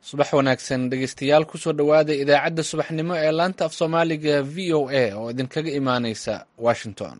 subax wanaagsan dhegeystayaal kusoo dhowaada idaacadda subaxnimo ee laanta af soomaaliga v o a oo idinkaga imaaneysa washington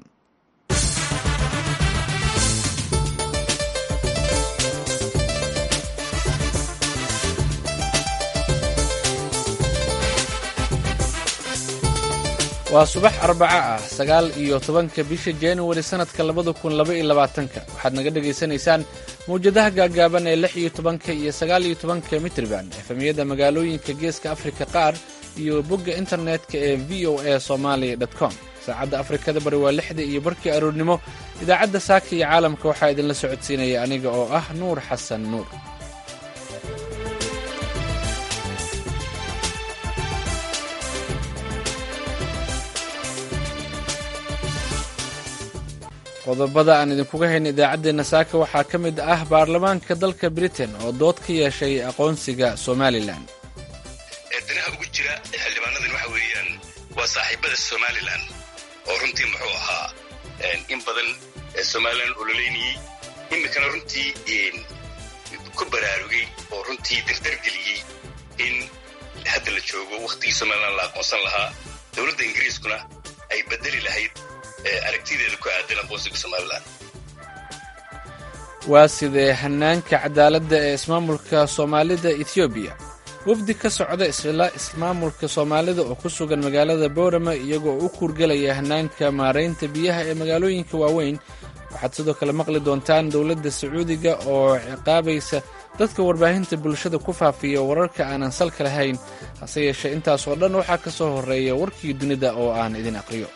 waa subax arbaco ah sagaal iyo tobanka bisha januari sannadka labada kun laba iyo labaatanka waxaad naga dhagaysanaysaan mawjadaha gaagaaban ee lix iyo tobanka iyo sagaal iyo tobanka mitriban efemiyada magaalooyinka geeska afrika qaar iyo bogga internetka ee v o a somalia com saacadda afrikada bari waa lixda iyo barkii aroornimo idaacadda saaka iyo caalamka waxaa idinla socodsiinaya aniga oo ah nuur xasan nuur qodobada aan idinkuga hayna idaacaddeenna saaka waxaa ka mid ah baarlamaanka dalka britain oo dood ka yeeshay aqoonsiga somalilan danaha ugu jira xildhibaanadan waxa weeyaan waa saaxiibada somalilan oo runtii muxuu ahaa in badan somalilan ololeynayey iminkana runtii ku baraarugay oo runtii dardargeliyey in hadda la joogo wakhtigii somalilan la aqoonsan lahaa dowladda ingiriiskuna ay bedeli lahayd aragtideeda ku aadan aqoonsiga somalilan waa sidee hanaanka cadaaladda ee ismaamulka soomaalida ethoobiya wafdi ka socda isla ismaamulka soomaalida oo ku sugan magaalada boorama iyagoo u kuurgelaya hanaanka maaraynta biyaha ee magaalooyinka waaweyn waxaad sidoo kale maqli doontaan dowladda sacuudiga oo ciqaabaysa dadka warbaahinta bulshada ku faafiya wararka aanan salka lahayn hase yeeshee intaas oo dhan waxaa ka soo horreeya warkii dunida oo aan idin aqriyo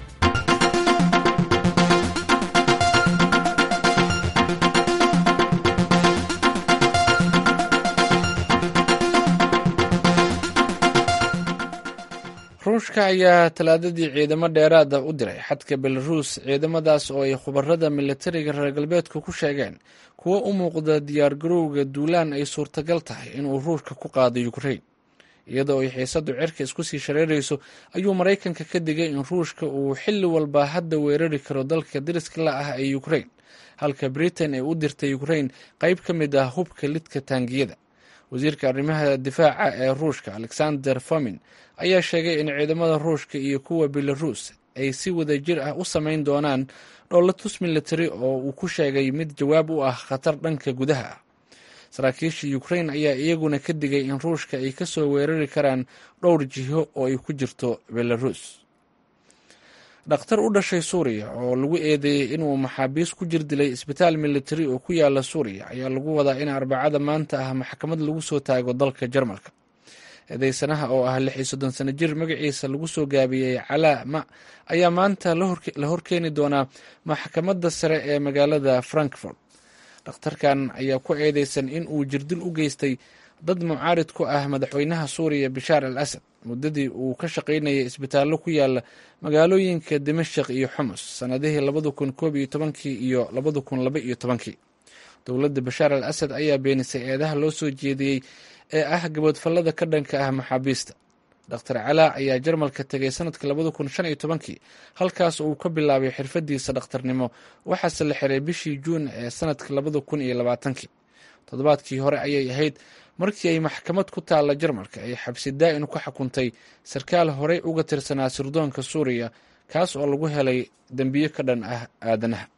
ruushka ayaa talaadadii ciidamo dheeraada u diray xadka belaruus ciidamadaas oo ay khubarada militariga reer galbeedku ku sheegeen kuwo u muuqda diyaargarowga duulaan ay suurtagal tahay inuu ruushka ku qaado yukrain iyadoo ay xiisadu cirka isku sii shareerayso ayuu maraykanka ka digay in ruushka uu xilli walba hadda weerari karo dalka dariska la ah ee yukrain halka britain ay u dirtay yukrain qayb ka mid ah hubka lidka taangiyada wasiirka arrimaha difaaca ee ruushka alexander fomin ayaa sheegay in ciidamada ruushka iyo kuwa belaruus ay si wada jir ah u samayn doonaan dhoolatus military oo uu ku sheegay mid jawaab u ah khatar dhanka gudaha ah saraakiisha ukrain ayaa iyaguna ka digay in ruushka ay kasoo weerari karaan dhowr jiho oo ay ku jirto belaruus dhakhtar u dhashay suuriya oo lagu eedeeyey inuu maxaabiis ku jir dilay isbitaal militari oo ku yaala suuriya ayaa lagu wadaa in arbacada maanta ah maxkamad lagu soo taago dalka jarmalka eedeysanaha oo ah lix iyo soddon sano jir magaciisa lagu soo gaabiyey calaa ma ayaa maanta la horkeeni doonaa maxkamadda sare ee magaalada frankfort dhakhtarkan ayaa ku eedeysan in uu jirdil u geystay dad mucaarid ku ah madaxweynaha suuriya bashaar al asad muddadii uu ka shaqaynayay isbitaallo ku yaala magaalooyinka dimashik iyo xumus sannadihii labada kun koob iyo tobankii iyo labada kun laba iyo tobankii dowladda bashaar al asad ayaa beenisay eedaha loo soo jeediyey ee ah gaboodfallada ka dhanka ah maxaabiista dokhtar calaa ayaa jarmalka tegay sanadka labada kun shan iyo tobankii halkaas uu ka bilaabay xirfadiisa dhakhtarnimo waxaase la xiray bishii juun ee sanadka labada kun iyo labaatankii toddobaadkii hore ayay ahayd markii ay maxkamad ku taalla jarmalka ay xabsi daa'in ku xukuntay sarkaal horey uga tirsanaa sirdoonka suuriya kaas oo lagu helay dembiyo ka dhan ah aadanaha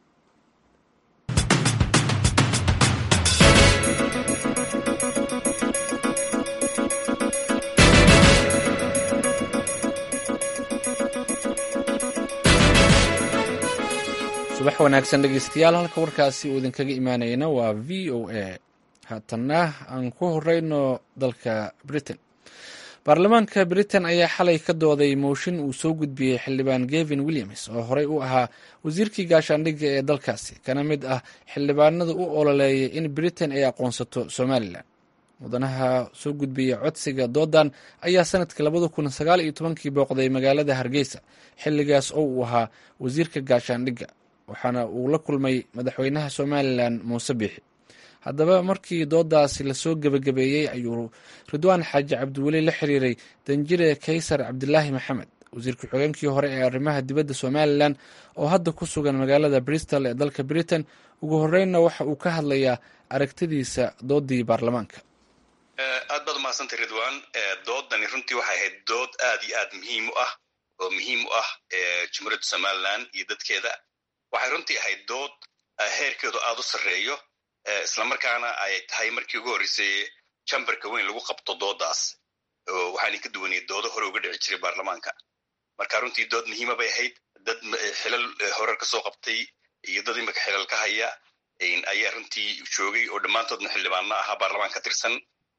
subax wanaagsan dhegeystayaal halka warkaasi uu idinkaga imaanayna waa v o a haatanna aan ku horeyno dalka britain baarlamaanka britain ayaa xalay ka dooday mooshin uu soo gudbiyey xildhibaan gevin williams oo horey u ahaa wasiirkii gaashaandhigga ee dalkaasi kana mid ah xildhibaanada u ololeeyay in britain ay aqoonsato somalilan mudanaha soo gudbiya codsiga doodan ayaa sanadkii labada kun sagaal iyo tobankii booqday magaalada hargeysa xilligaas oo uu ahaa wasiirka gaashaandhigga waxaana uu la kulmay madaxweynaha somalilan muuse biixi haddaba markii doodaasi lasoo gebagabeeyey ayuu ridwaan xaaji cabdiweli la xiriiray danjire kaysar cabdilaahi maxamed wasiir ku-xigeenkii hore ee arrimaha dibadda somalilan oo hadda ku sugan magaalada bristol ee dalka britain ugu horeynna waxa uu ka hadlayaa aragtidiisa doodii baarlamaanka aad baad umahadsantay ridwan doodani runtii waxay ahayd dood aad iyo aad muhiim u ah oo muhiim u ah jumhuuriyadda somalilan iyo dadkeeda waxay runtii ahayd dood heerkeedu aad u sarreeyo islamarkaana ay tahay markii ugu horreysay jambarka weyn lagu qabto doodaas waxaana ka duwanay doodo hore uga dhici jiray baarlamaanka marka runtii dood muhiima bay ahayd dad xilal horar ka soo qabtay iyo dad imika xilal ka haya ayaa runtii joogay oo dhammaantoodna xildhibaanno ahaa baarlamaan ka tirsan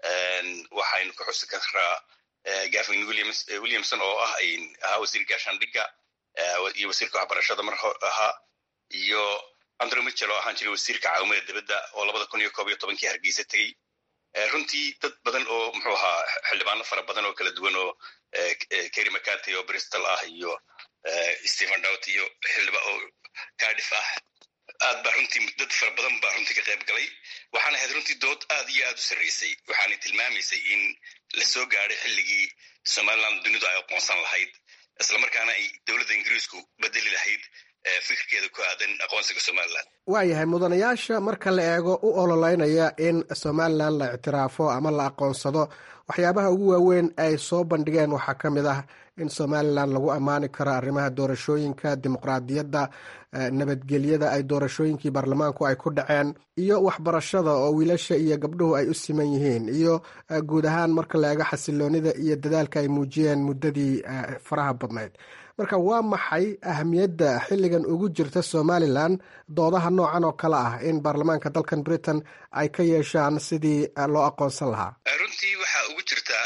waxaynu ka xusi karaa gavin williamson oo ah ahaa wasiir gaashaandhigga iyo wasiirka waxbarashada mar ahaa iyo andrew mitchell oo ahaan jiray wasiirka caawimada dibadda oo labada kun iyo koob iyo tobankii hargeysa tegey runtii dad badan oo muxuu ahaa xildhibaano fara badan oo kala duwan oo kerry mccarty oo bristol ah iyo stephen dowt iyo xildhiba oo cardiff ah aad baa runtii dad fara badan baa runtii ka qayb galay waxaana ahayd runtii dood aad iyo aad u sarreysay waxaanay tilmaamaysay in la soo gaadhay xilligii somaliland dunidu ay aqoonsan lahayd islamarkaana ay dowladda ingiriisku bedeli lahayd fikirkeeda ku aadan aqoonsiga somalilan waayahay mudanayaasha marka la eego u ololeynaya in somalilan la ictiraafo ama la aqoonsado waxyaabaha ugu waaweyn ay soo bandhigeen waxaa ka mid ah in somalilan lagu ammaani karo arrimaha doorashooyinka dimuqraadiyadda nabadgelyada ay doorashooyinkii baarlamaanku ay ku dhaceen iyo waxbarashada oo wiilasha iyo gabdhuhu ay u siman yihiin iyo guud ahaan marka la eego xasiloonida iyo dadaalka ay muujiyeen muddadii faraha badnayd marka waa maxay ahamiyadda xilligan ugu jirta somalilan doodaha noocan oo kale ah in baarlamaanka dalkan britain ay ka yeeshaan sidii loo aqoonsan lahaa runtii waxaa ugu jirtaa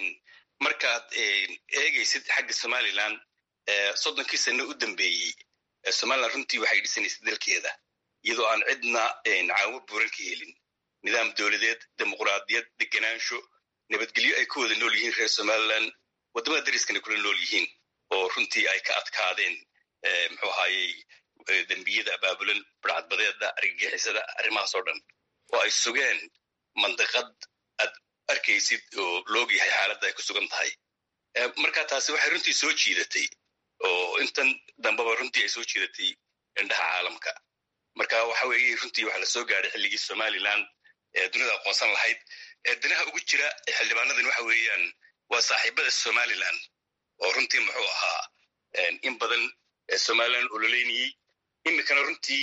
markaad eegaysid xagga somalilan soddonkii sano u dambeeyey somalilan runtii waxay dhisanaysay dalkeeda iyadoo aan cidna caawo buuran ka helin nidaam dowladeed dimuqraadiyad deganaansho nabadgelyo ay ku wada nool yihiin reer somalilan waddamada dariskana kula nool yihiin oo runtii ay ka adkaadeen muxuu ahaayey dembiyada abaabulan barcadbadeeda argagixisada arrimahaas oo dhan oo ay sugeen mandaqad aad arkaysid oo loogyahay xaaladda ay ku sugan tahay marka taasi waxay runtii soo jiidatay oo intan dambeba runtii ay soo jiidatay indhaha caalamka marka waxa weeye runtii waxa la soo gaadhay xilligii somalilan ee dunida aqoonsan lahayd danaha ugu jira xildhibaanadan waxa weeyaan waa saaxiibada somalilan oo runtii muxuu ahaa in badan somalilan ololeynayey imikana runtii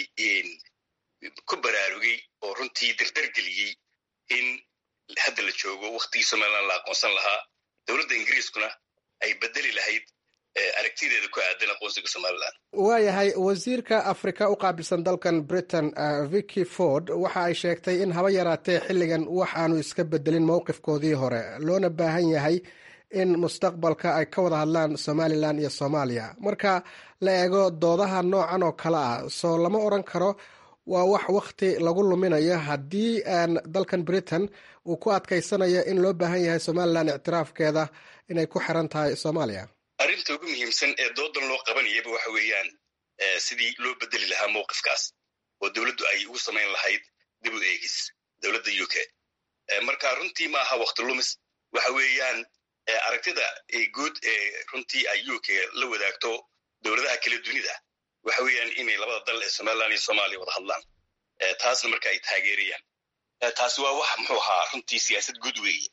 ku baraarugay oo runtii dardargeliyey in hadda la joogo waktigii somalilan la aqoonsan lahaa dowladda ingiriiskuna ay bedeli lahayd aragtideeda ku aadan aqoonsiga somalilan waayahay wasiirka afrika u qaabilsan dalkan britain vicky ford waxa ay sheegtay in haba yaraatee xilligan wax aanu iska bedelin mowqifkoodii hore loona baahan yahay in mustaqbalka ay ka wada hadlaan somalilan iyo soomaaliya marka la eego doodaha noocan oo kale ah soo lama odran karo waa wax wakti lagu luminayo haddii dalkan britain uu ku adkaysanayo in loo baahan yahay somalilan ictiraafkeeda inay ku xiran tahay soomaaliya arrinta ugu muhiimsan ee doodan loo qabanayaba waxa weeyaan sidii loo bedeli lahaa mowqifkaas oo dowladdu ay ugu samayn lahayd dib u eegis dowladda u k marka runtii ma aha wakti lumis waxa weeyaan aragtida guud ee runtii ay u k la wadaagto dowladaha kala dunida waxa weeyaan inay labada dal ee somalilan iyo soomaaliya wada hadlaan taasna marka ay taageerayaan taasi waa wax muxuu ahaa runtii siyaasad guud weeye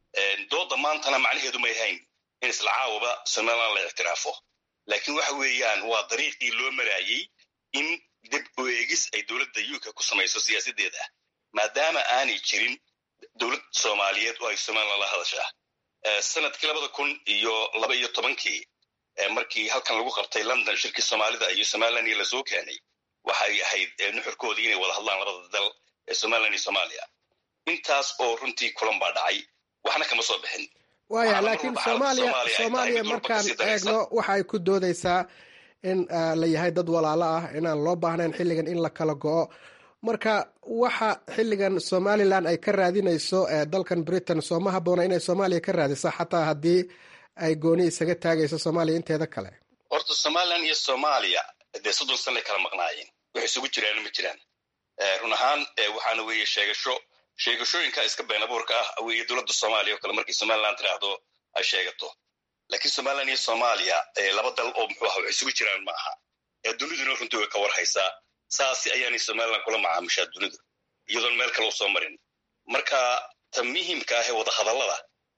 dooda maantana macnaheedu may hayn in isla caawaba somalilan la ictiraafo laakiin waxa weeyaan waa dariiqii loo maraayey in dib u eegis ay dowladda u k ku samayso siyaasaddeeda maadaama aanay jirin dowlad soomaaliyeed oo ay somalilan la hadashaa sanadkii labada kun iyo laba iyo tobankii markii halkan lagu qabtay london shirkii soomaalida iyo somalilan iyo lasoo keenay waxay ahayd nuxurkoodii inay wada hadlaan labada dal ee somalilan iyo soomaaliya intaas oo runtii kulan baa dhacay waxna kama soo bixin waaya laakiin soomaaliya soomaaliya markaan eegno waxa ay ku doodeysaa in la yahay dad walaalo ah inaan loo baahnayn xilligan in la kala go-o marka waxa xilligan somalilan ay ka raadinayso dalkan britain sooma haboona inay soomaaliya ka raadiso xataa haddii ay gooni isaga taagayso soomaaliya inteeda kale horta somalilan iyo soomaaliya dee soddon sanay kala maqnaayeen waxay isugu jiraan ma jiraan run ahaan waxaana weeye sheegasho sheegashooyinka iska been abuurka ah weeye dowladda soomaaliya oo kale markii somalilan tiraahdo ay sheegato laakiin somalilan iyo soomaaliya laba dal oo muxuu aha wax isugu jiraan ma aha duniduna runtii way ka warhaysaa saasi ayaanay somalilan kula macaamishaa dunidu iyadoon meel kale u soo marin marka ta muhiimka ah ee wadahadallada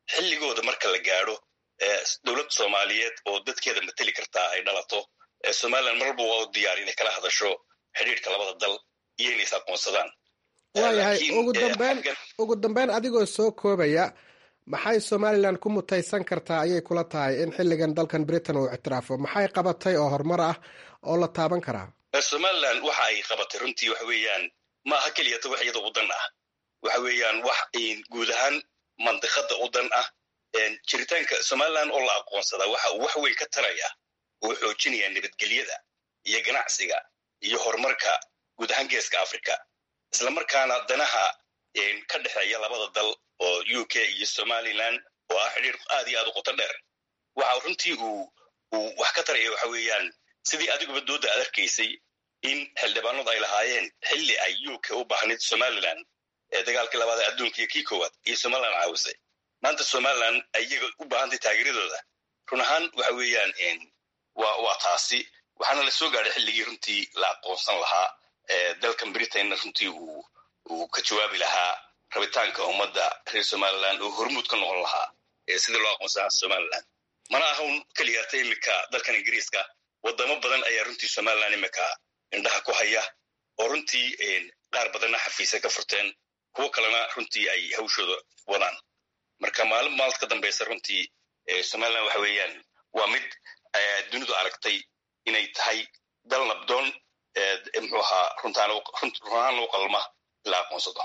xilligooda marka la gaadho dowlad soomaaliyeed oo dadkeeda mateli kartaa ay dhalato somalilan mar walba waa u diyaar inay kala hadasho xidhiirka labada dal iyo inay is aqoonsadaan waayahay ugu dambeyn adigoo soo koobaya maxay somalilan ku mutaysan kartaa ayay kula tahay in xilligan dalkan britain uu ictiraafo maxay qabatay oo horumar ah oo la taaban karaa somalilan waxa ay qabatay runtii waxa weeyaan ma aha keliyata wax iyada u dan ah waxa weeyaan wax guud ahaan mandiqada u dan ah jiritaanka somalilan oo la aqoonsadaa waxa uu wax weyn ka taraya uu xoojinaya nabadgelyada iyo ganacsiga iyo horumarka guud ahaan geeska africa islamarkaana danaha ka dhexeeya labada dal oo u k iyo somalilan oo ah xidhiir aad iyo aad u qoto dheer waxa runtii uu uu wax ka taraya waxa weeyaan sidii adiguba dooda aad arkaysay in xildhibaanadu ay lahaayeen xilli ay u k u baahnayd somalilan ee dagaalkii labaad ee adduunka iyo kii koowaad iyo somalilan caawisay maanta somalilan iyaga u baahantay taageeradooda run ahaan waxa weeyaan waa waa taasi waxaana la soo gaadhay xilligii runtii la aqoonsan lahaa dalkan britainna runtii uu uu ka jawaabi lahaa rabitaanka ummadda reer somalilan oo hormuud ka noqon lahaa sidii loo aqoonsanaa somalilan mana ahan keliyaata iminka dalkan ingiriiska wadamo badan ayaa runtii somalilan iminka indhaha ku haya oo runtii qaar badanna xafiisa ka furteen kuwo kalena runtii ay hawshooda wadaan marka maalin maalad ka dambaysa runtii somalilan waxa weeyaan waa mid dunidu aragtay inay tahay dal nabdoon muxuu ahaa runtaan u qalma la aqoonsado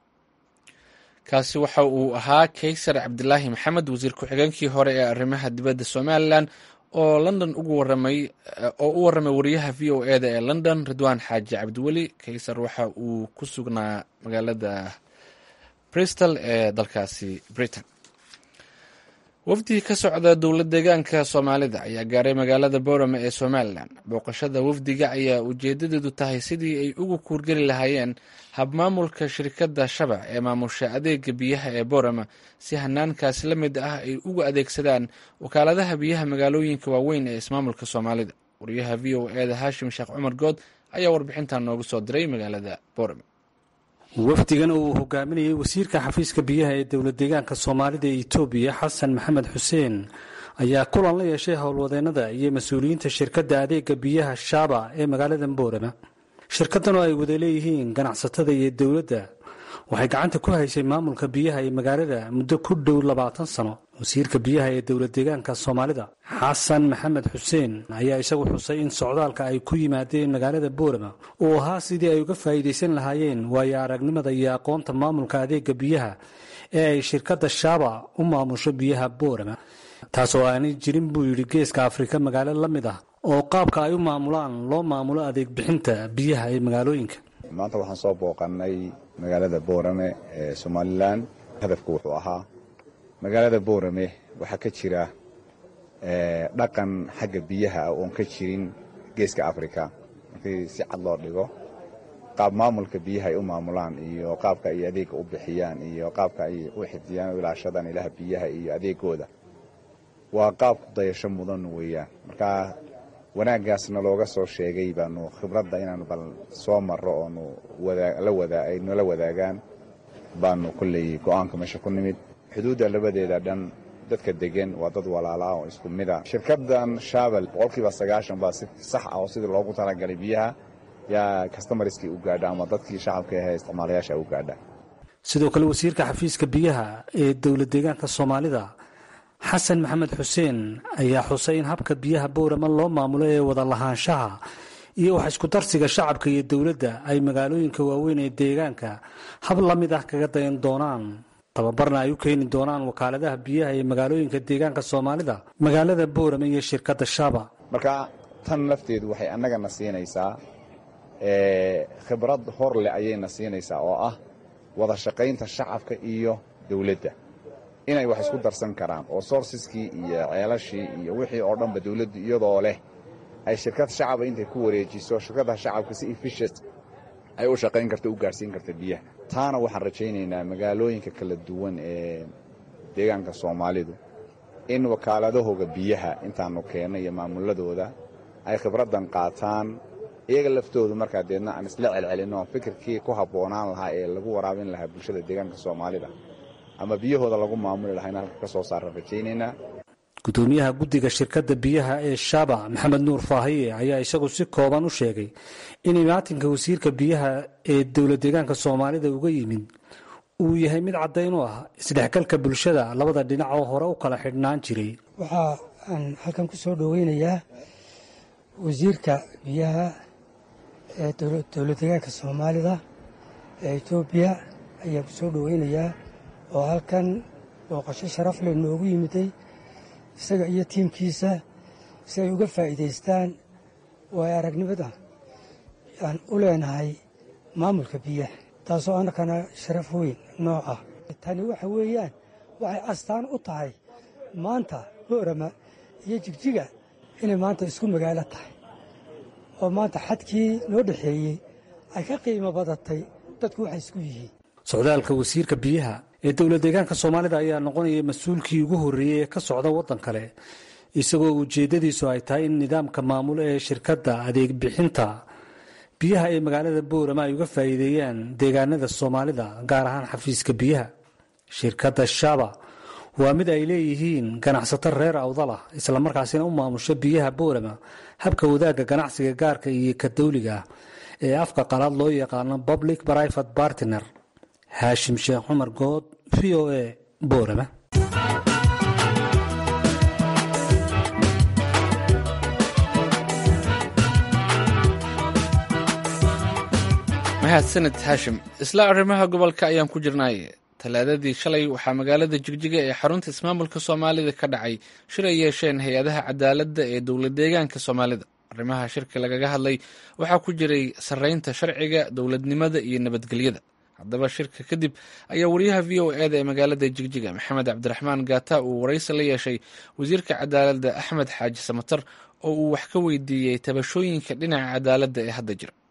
kaasi waxa uu ahaa kaysar cabdilaahi maxamed wasiir ku-xigeenkii hore ee arrimaha dibadda somalilan oo london ugu waramay oo u warramay wariyaha v o eda ee london ridwaan xaaji cabdiweli kaysar waxa uu ku sugnaa magaalada bristol ee dalkaasi britain wafdi ka socda dowlad deegaanka soomaalida ayaa gaaray magaalada boorame ee somalilan booqashada wafdiga ayaa ujeedadeedu tahay sidii ay ugu kuurgeli lahaayeen habmaamulka shirkadda shabac ee maamusha adeega biyaha ee boorama si hanaankaasi la mid ah ay ugu adeegsadaan wakaaladaha biyaha magaalooyinka waaweyn ee ismaamulka soomaalida wariyaha v o eda haashim sheekh cumar good ayaa warbixintan noogu soo diray magaalada boorame wafdigan uu hogaaminayay wasiirka xafiiska biyaha ee dowlad deegaanka soomaalida ee etoobiya xasan maxamed xuseen ayaa kulan la yeeshay howlwadeennada iyo mas-uuliyiinta shirkadda adeega biyaha shaaba ee magaalada boorama shirkaddan oo ay wada leeyihiin ganacsatada iyo dowladda waxay gacanta ku haysay maamulka biyaha ee magaalada muddo ku dhow labaatan sano wasiirka biyaha ee dowlad deegaanka soomaalida xasan maxamed xuseen ayaa isagu xusay in socdaalka ay ku yimaadeen magaalada boorama uu ahaa sidii ay uga faa'iidaysan lahaayeen waayo aragnimada iyo aqoonta maamulka adeega biyaha ee ay shirkadda shaaba u maamusho biyaha boorama taas oo aanay jirin buu yidhi geeska afrika magaalo la mid ah oo qaabka ay u maamulaan loo maamulo adeeg bixinta biyaha ee magaalooyinka maanta waxaan soo booqannay magaalada boorame ee somalilan hadafku wuxuu ahaa magaalada boorame waxaa ka jira dhaqan xagga biyaha ah oon ka jirin geeska afrika markii si cad loo dhigo qaab maamulka biyaha ay u maamulaan iyo qaabka ay adeega u bixiyaan iyo qaabka ay u xifdiyaan o ilaashadaan ilaha biyaha iyo adeegooda waa qaab ku dayasho mudan weeyaan markaa wanaaggaasna looga soo sheegay baanu khibradda inaanu bal soo marro oonu ay nala wadaagaan baanu kolley go'aanka meesha ku nimid xuduudda labadeeda dhan dadka degan waa dad walaalaa oo isku mid a shirkaddan shaabel boqolkiiba sagaashan baa si sax ah oo sidii loogu talagalay biyaha yaa kastamariskii u gaadha ama dadkii shacabka ahe isticmaalayaasha u gaadha sidoo kale wasiirka xafiiska biyaha ee dowlad deegaanka soomaalida xasan maxamed xuseen ayaa xusay in habka biyaha boorama loo maamulo ee wada lahaanshaha iyo wax isku darsiga shacabka iyo dowladda ay magaalooyinka waaweyn ee deegaanka hab la mid ah kaga dayan doonaan tababarna ay u keeni doonaan wakaaladaha biyaha ee magaalooyinka deegaanka soomaalida magaalada boorama iyo shirkadda shaaba marka tan lafteedu waxay annagana siinaysaa khibrad hor leh ayayna siinaysaa oo ah wada shaqaynta shacabka iyo dowladda inay wax isku darsan karaan oo sourceskii iyo ceelashii iyo wixii oo dhanba dowladdu iyadoo leh ay shirkad shacaba intay ku wareejiso shirkadaha shacabka si efficient ay u shaqayn karta u gaarhsiin karta biyaha taana waxaan rajaynaynaa magaalooyinka kala duwan ee deegaanka soomaalidu in wakaaladahooga biyaha intaanu keenno iyo maamuladooda ay khibraddan qaataan iyaga laftoodu markaa deedna aan isla celcelinno fikirkii ku habboonaan lahaa ee lagu waraabin lahaa bulshada deegaanka soomaalida ama biyahooda lagu maamuli lahaa in halka ka soo saaraan rajaynaynaa gudoomiyaha guddiga shirkadda biyaha ee shaba maxamed nuur faahiye ayaa isagu si kooban u sheegay in imaatinka wasiirka biyaha ee dowla deegaanka soomaalida uga yimid uu yahay mid caddayn u ah isdhexgalka bulshada labada dhinac oo hore u kala xidhnaan jiray waxaa aan halkan ku soo dhoweynayaa wasiirka biyaha ee dowla deegaanka soomaalida ee etoobiya ayaan ku soo dhoweynayaa oo halkan booqasho sharaf leh noogu yimiday isaga iyo tiimkiisa si ay uga faa'iidaystaan waayo aragnimada aan u leenahay maamulka biyaha taasoo annakana sharaf weyn nooc ah tani waxa weeyaan waxay astaan u tahay maanta boorama iyo jigjiga inay maanta isku magaalo tahay oo maanta xadkii noo dhexeeyey ay ka qiimo badatay dadku waxay isku yihiin socdaalka wasiirka biyaha ee dowla deegaanka soomaalida ayaa noqonaya mas-uulkii ugu horreeyey ee ka socda waddan kale isagoo ujeeddadiisu ay tahay in nidaamka maamulo ee shirkadda adeeg bixinta biyaha ee magaalada boorama ay uga faa'iideeyaan deegaanada soomaalida gaar ahaan xafiiska biyaha shirkadda shaba waa mid ay leeyihiin ganacsato reer awdalah islamarkaasina u maamusho biyaha boorama habka wadaagga ganacsiga gaarka iyo ka dawliga ah ee afka qalaad loo yaqaano public private partner haashim sheekh cumar good v o a boorama mahadsaned haashim isla arrimaha gobolka ayaan ku jirnay talaadadii shalay waxaa magaalada jigjiga ee xarunta ismaamulka soomaalida ka dhacay shir ay yeesheen hay-adaha cadaaladda ee dowla deegaanka soomaalida arrimaha shirka lagaga hadlay waxaa ku jiray sarreynta sharciga dowladnimada iyo nabadgelyada haddaba shirka kadib ayaa wariyaha v o eda ee magaalada jigjiga maxamed cabdiraxmaan gaata uu waraysi la yeeshay wasiirka cadaaladda axmed xaaji samatar oo uu wax ka weydiiyey tabashooyinka dhinaca cadaaladda ee hadda jira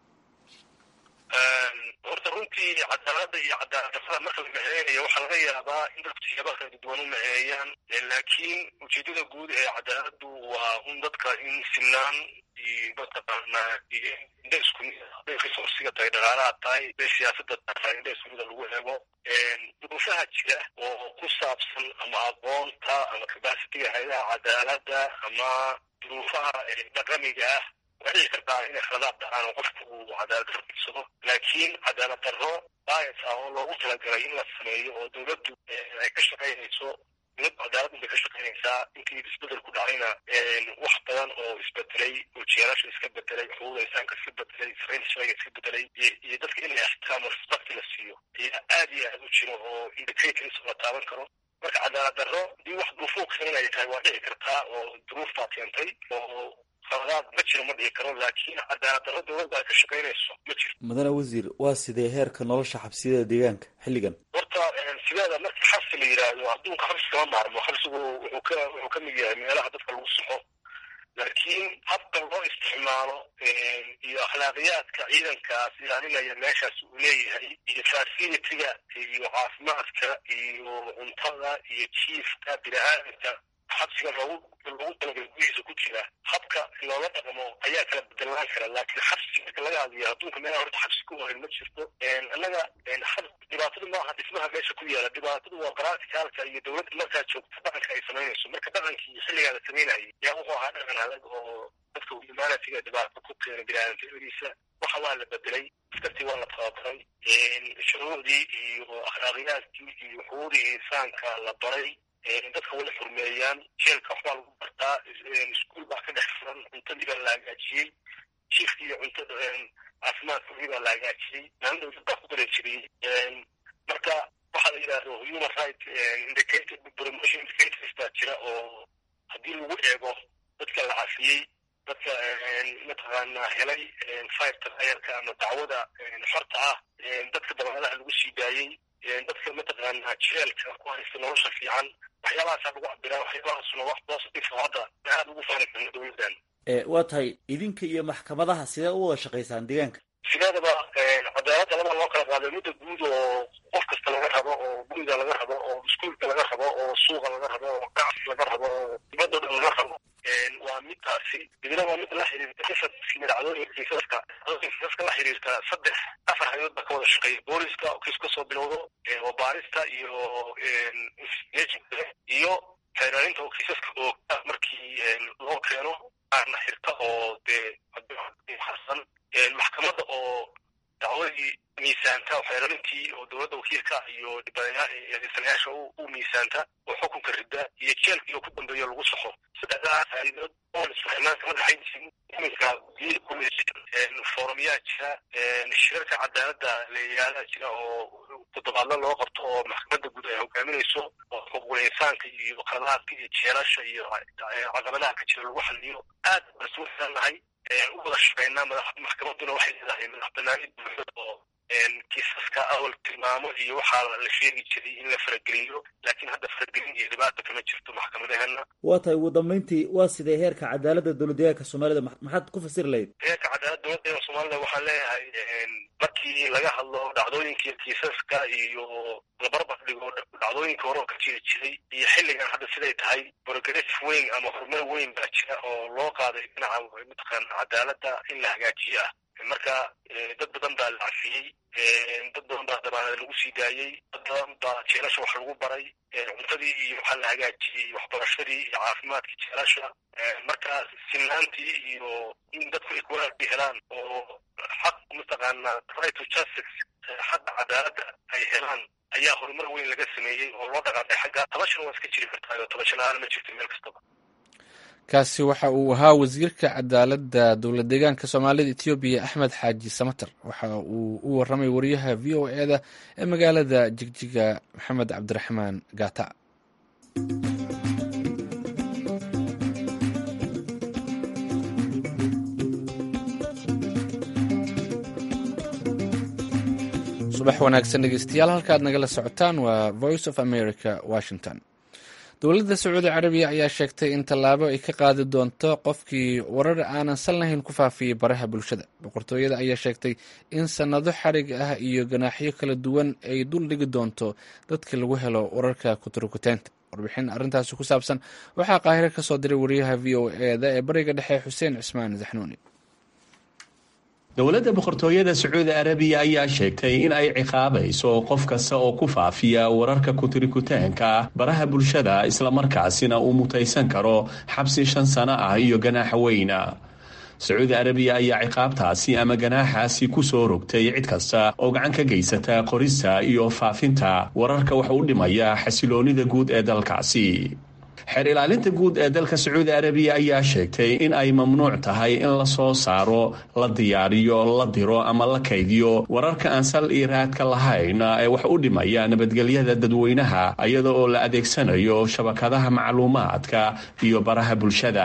horta runtii cadaaladda iyo cadaaladdarrada marka la meheynayo waxaa laga yaabaa in dadku siyaaba kala duwan u meheeyaan laakiin ujeedada guud ee cadaaladdu waa un dadka in sinaan iyo mataqaanaa iyo indha isku mid hadday resoursiga tahay dhaqaalaha tahay hadday siyaasada tahay indha isku mida lagu eego duruufaha jira oo ku saabsan ama aqoonta ama capacitiga hayadaha cadaaladda ama duruufaha dhaqamiga ah waa dhici kartaa inay khaladaad dhacaan oo qofku uu cadaalad darro figsado laakiin cadaalad darro bias ah oo loogu talagalay in la sameeyo oo dowladdu ay ka shaqaynayso dowladdu cadaalad bay ka shaqaynaysaa intii isbedel ku dhacayna wax badan oo isbedelay oo jeerasha iska bedelay xuquuqda insaanka iska bedelay sarreynta sharciga iska bedelay iyo dadka in la ixtiraamo respect la siiyo ayaa aad iyo aad u jiro oo indicators la taaban karo marka cadaalad darro hadii wax duruufuu keenay tahay waa dhici kartaa oo duruuf baa keentay oo qaladaad ma jiro ma dhihi karo laakiin cadaalad darro dowladda ay ka shaqaynayso ma jiro mudane wasiir waa sidee heerka nolosha xabsiyada deegaanka xilligan horta sideeda marka xabsi la yidhaahdo adduunka xabsi kama maarmo xabsigu wuxuu ka wuxuu ka mid yahay meelaha dadka lagu saxo laakiin habka loo isticmaalo iyo akhlaaqiyaadka ciidankaas ilaalinaya meeshaas uu leeyahay iyo facilitiga iyo caafimaadka iyo cuntada iyo jiifka bini-aadamka xabsiga loogu loogu talagalay gudihiisa ku jira habka loola dhaqmo ayaa kala bedelaan kara laakiin xabsi marka laga hadlayo adduunka meelaha horta xabsi ku horin ma jirto annaga dhibaatadu maaha dhismaha meesha ku yaala dhibaatadu waa qaraartikaalka iyo dowladda markaa joogta dhaqanka ay samaynayso marka dhaqankii xilligaa la samaynayay yaa wuxuu ahaa dhaqan adag oo dadka humanitiga dhibaato ku keena biniaadamnimadiisa waxa waa la bedelay askartii waa la tababaray shuruucdii iyo akhlaaqiyaadkii iyo xuquuqdii insaanka la baray dadka wala xurmeeyaan jeelka waxbaa lagu bartaa iskuol baa ka dhex furan cuntadii baa la hagaajiyey jiifkii iyo cuntada caafimaadkoodii baa la hagaajiyey maalin dowlad baa ku darejiriyey marka waxaa la yidhaahdo human right indicator promotion indicators baa jira oo haddii lagu eego dadka la cafiyey dadka mataqaanaa helay firta ayarka ama dacwada xorta ah dadka dabaalaha lagu sii daayey dadka mataqaanaa jeelka ku haysta nolosha fiican waxyaabahaasaa lagu cabiraa waxyaabahaasuna wax positive hadda aad ugu faani karna dowladdan waa tahay idinka iyo maxkamadaha sidee u wada shaqaysaan deegaanka sideedaba cadaaladda laba loo kala qaaday mudda guud oo qof kasta laga rabo oo guriga laga rabo oo iskuolka laga rabo oo suuqa laga rabo oo ganacsi laga rabo oo dibadda dhan laga rabo waa midtaas kiisaskaasi midna waa mid la xiriirta kiisaskii dhacdooyinka kiisaska kiisaska la xiriirta saddex afar hay-adood baa ka wada shaqeeya booliska oo kiis kasoo bilowdo oo baarista iyo iyo xeeraarinta oo kiisaska oogta markii loo keeno aarna xirta oo dee harsan maxkamadda oo dacwadii miisaanta oo xeeraarintii oo dowladda wakiilka iyo adeegsanayaasha u miisaanta oo xukunka rida iyo jeelkii oo ku dambeeyo lagu saxo saddexdaa faa'iidood oo isfahimaan kama dhexayn jirin iminka foorumyaa jira shirarka cadaaladda leeyaala jira oo toddobaadla loo qabto oo maxkamadda guud ay hogaaminayso oo xuquuqul insaanka iyo qaladaadka iyo jeelasha iyo caqabadaha ka jira lagu xaliyo aad baan isugu xirannahay u wada shaqeynaa maxkamadduna waxay leedahay madax banaanid buuxda oo kiisaska awal tilmaamo iyo waxaa la sheegi jiray in la farageliyo laakiin hadda faragelin iyo dhibaata kama jirto maxkamadaheena waa tahay ugu dambeyntii waa sidee heerka cadaaladda dowladdeegaanka soomaalida maxaad ku fasiri lahayd heerka cadaaladda dowladdeeganka soomaalida waxaan leeyahay markii laga hadlo dhacdooyinka kiisaska iyo labarbar dhigo dhacdooyinka hore oo ka jiri jiray iyo xilligan hadda siday tahay progress weyn ama horumar weyn baa jira oo loo qaaday dhinaca mataqaana cadaaladda in la hagaajiyo ah marka dad badan baa la cafiyey dad badan baa dabaanada lagu sii daayey dad badan baa jeelasha wax lagu baray cuntadii iyo waxaa la hagaajiyey waxbarashadii iyo caafimaadkii jeelasha marka sinaantii iyo in dadku equality helaan oo xaq mataqaana right to justice xaqa cadaaladda ay helaan ayaa horumar weyn laga sameeyey oo loo dhaqaaqay xagga tabashana waa iska jiri kartaa tabasho la-aan ma jirto meel kastaba kaasi waxa uu ahaa wasiirka cadaaladda dowlad deegaanka soomaalida etoobiya axmed xaaji samater waxa uu u waramay wariyaha v o e da ee magaalada jigjiga maxamed cabdiraxmaan gaata subax wanaagsan dhegeystayaal halkaad nagala socotaan waa voice of america washington dowladda sacuudi carabiya ayaa sheegtay in tallaabo ay ka qaadi doonto qofkii warar aanan sal lahayn ku faafiyey baraha bulshada boqortooyada ayaa sheegtay in sannado xarig ah iyo ganaaxyo kala duwan ay dul dhigi doonto dadka lagu helo wararka kuturkuteynta warbixin arrintaasi ku saabsan waxaa qaahiro ka soo diray wariyaha v o e da ee bariga dhexe xuseen cismaan zaxnuuni dowladda boqortooyada sacuudi arabiya ayaa sheegtay in ay ciqaabayso qof kasta oo ku faafiya wararka kutirikutaanka baraha bulshada islamarkaasina uu mutaysan karo xabsi shan sano ah iyo ganaaxa weyna sacuudi arabiya ayaa ciqaabtaasi ama ganaaxaasi ku soo rogtay cid kasta oo gacan ka geysata qorista iyo faafinta wararka wax u dhimaya xasiloonida guud ee dalkaasi xeer ilaalinta guud ee dalka sacuudi arabiya ayaa sheegtay in ay mamnuuc tahay in la soo saaro la diyaariyo la diro ama la kaydiyo wararka aan sal iyo raadka lahayn ee wax u dhimaya nabadgelyada dadweynaha iyada oo la adeegsanayo shabakadaha macluumaadka iyo baraha bulshada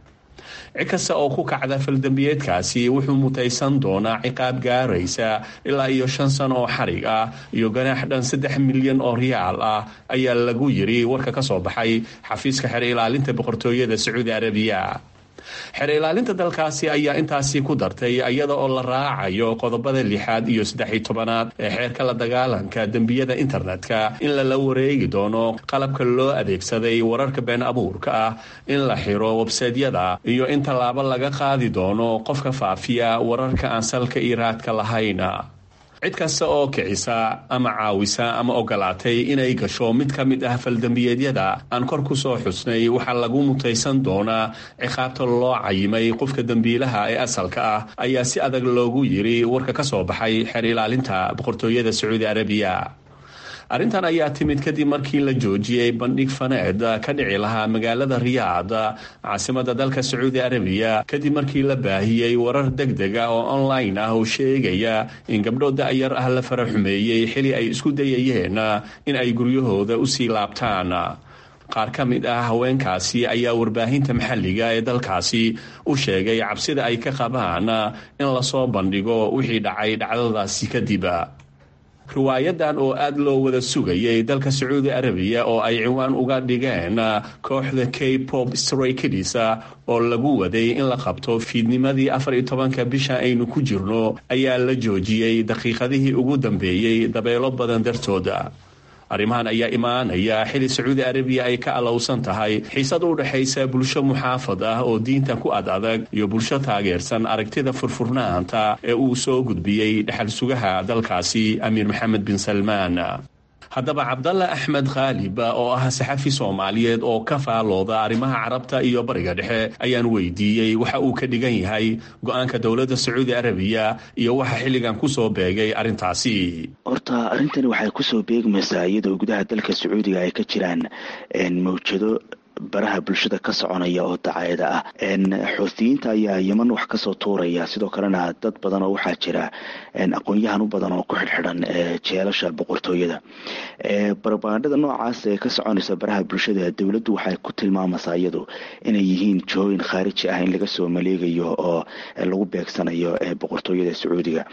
cid kasta oo ku kacda faldambiyeedkaasi wuxuu mutaysan doonaa ciqaab gaaraysa ilaa iyo shan sano oo xarig ah iyo ganaax dhan saddex milyan oo riyaal ah ayaa lagu yiri warka ka soo baxay xafiiska xeer ilaalinta boqortooyada sacuudi arabiya xeer ilaalinta dalkaasi ayaa intaasi ku dartay iyada oo la raacayo qodobada lixaad iyo saddex-iyo tobanaad ee xeerka la dagaalanka dembiyada internetka in lala wareegi doono qalabka loo adeegsaday wararka been abuurka ah in la xiro websaydyada iyo in tallaabo laga qaadi doono qofka faafiya wararka aan salka iyo raadka lahayn cid kasta oo kicisa ama caawisa ama ogolaatay inay gasho mid ka mid ah faldambiyeedyada aan kor ku soo xusnay waxaa lagu mutaysan doonaa ciqaabta loo cayimay qofka dembiilaha ee asalka ah ayaa si adag loogu yiri warka ka soo baxay xeer ilaalinta boqortooyada sacuudi arabiya arrintan ayaa timid kadib markii la joojiyey bandhig faneed ka dhici lahaa magaalada riyaad caasimada dalka sacuudi arabiya kadib markii la baahiyey warar deg deg ah oo online ah oo sheegaya in gabdho da-yar ah la fara xumeeyey xili ay isku dayayeen in ay guryahooda usii laabtaan qaar ka mid ah haweenkaasi ayaa warbaahinta maxalliga ee dalkaasi u sheegay cabsida ay ka qabaan in lasoo bandhigo wixii dhacay dhacdadaasi kadib riwaayadan oo aada loo wada sugayay dalka sacuudi arabiya oo ay ciwaan uga dhigeen kooxda k pop strakidis oo lagu waday in la qabto fiidnimadii afar iyo tobanka bisha aynu ku jirno ayaa la joojiyey daqiiqadihii ugu dambeeyey dabeelo badan dartooda arrimahan ayaa imaanaya xili sacuudi arabiya ay ka alowsan tahay xiisad u dhexaysa bulsho muxaafad ah oo diinta ku ad adag iyo bulsho taageersan aragtida furfurnaanta ee uu soo gudbiyey dhexal sugaha dalkaasi amiir maxamed bin salmaan haddaba cabdalla axmed khaalib oo ah saxafi soomaaliyeed oo ka faalooda arrimaha carabta iyo bariga dhexe ayaan weydiiyey waxa uu ka dhigan yahay go-aanka dowladda sacuudi arabiya iyo waxa xilligan kusoo beegay arrintaasi horta arrintani waxay kusoo beegmaysaa iyadoo gudaha dalka sacuudiga ay ka jiraan mawjado baraha bulshada ka soconaya oo dacaayada ah xuutiyiinta ayaa yeman wax kasoo tuuraya sidoo kalena dad badan oo waxaa jira aqoon-yahan u badan oo ku xidhxidhan jeelasha boqortooyada barbaandhada noocaas ee ka soconaysa baraha bulshada dowladdu waxay ku tilmaamaysaa iyadu inay yihiin jihooyin khaariji ah in laga soo maleegayo oo lagu beegsanayo boqortooyada sacuudiga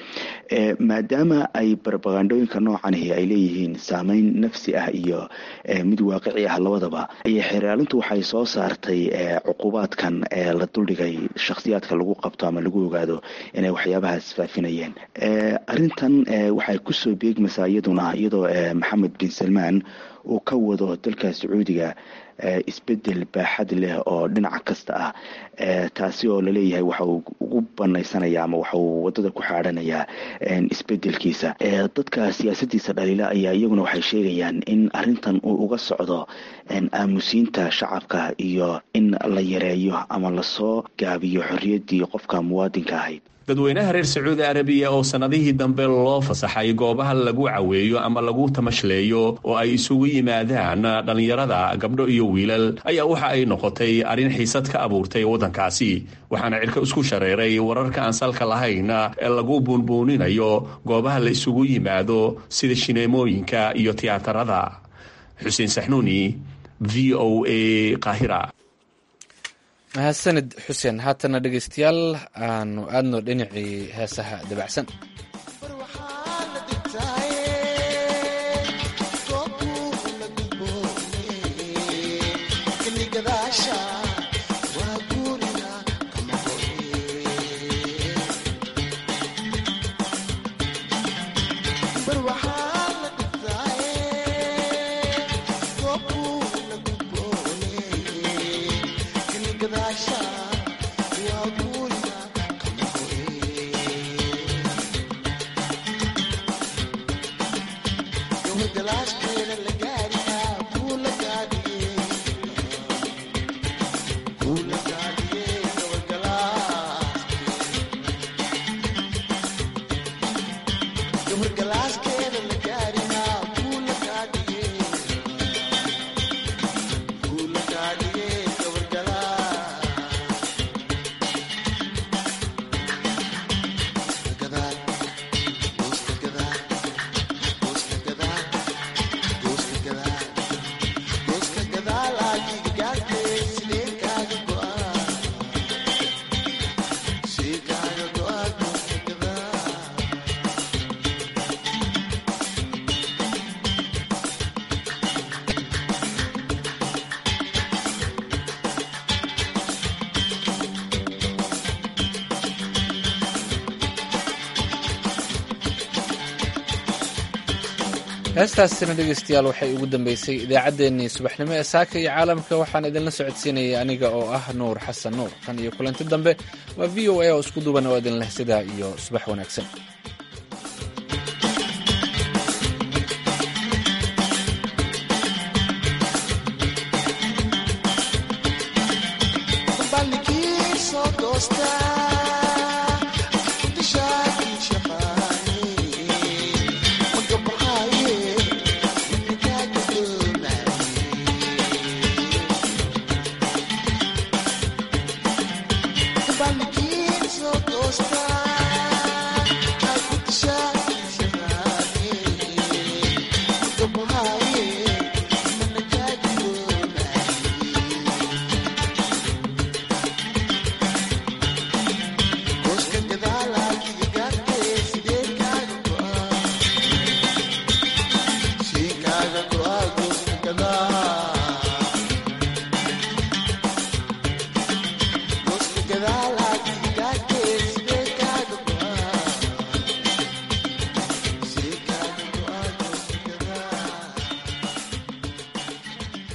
maadaama ay barbagandhooyinka noocanihi ay leeyihiin saameyn nafsi ah iyo mid waaqici ah labadaba ayay xeraalintu waxay soo saartay cuqubaadkan la duldhigay shakhsiyaadka lagu qabto ama lagu ogaado inay waxyaabahaas faafinayeen arintan waxay kusoo beegmaysaa iyaduna iyadoo maxamed bin salmaan uu ka wado dalka sacuudiga isbedel baaxad leh oo dhinaca kasta ah taasi oo laleeyahay waxa uu ugu banaysanaya ama waxa uu wadada ku xaadhanayaa isbedelkiisa dadka siyaasadiisa dhaliila ayaa iyaguna waxay sheegayaan in arintan uu uga socdo aamusiinta shacabka iyo in la yareeyo ama lasoo gaabiyo xorriyaddii qofka muwaadinka ahayd dadweynaha reer sacuudi arabiya oo sannadihii dambe loo fasaxay goobaha lagu caweeyo ama lagu tamashleeyo oo ay isugu yimaadaan dhallinyarada gabdho iyo wiilal ayaa waxa ay noqotay arrin xiisad ka abuurtay waddankaasi waxaana cirka isku shareeray wararka aan salka lahayn ee lagu buunbuuninayo goobaha la isugu yimaado sida shineemooyinka iyo tiyaatarada xuseen saxnuuni v o a qaahira mahadsanid xuseen haatana dhegaystayaal aanu aadno dhinacii heesaha dabacsan heestaasina dhegaystayaal waxay ugu dambeysay idaacaddeenii subaxnimo ee saaka iyo caalamka waxaan idinla socodsiinayay aniga oo ah nuur xasan nuur tan iyo kulanti dambe waa v o a oo isku duban oo idin leh sidaa iyo subax wanaagsan Soo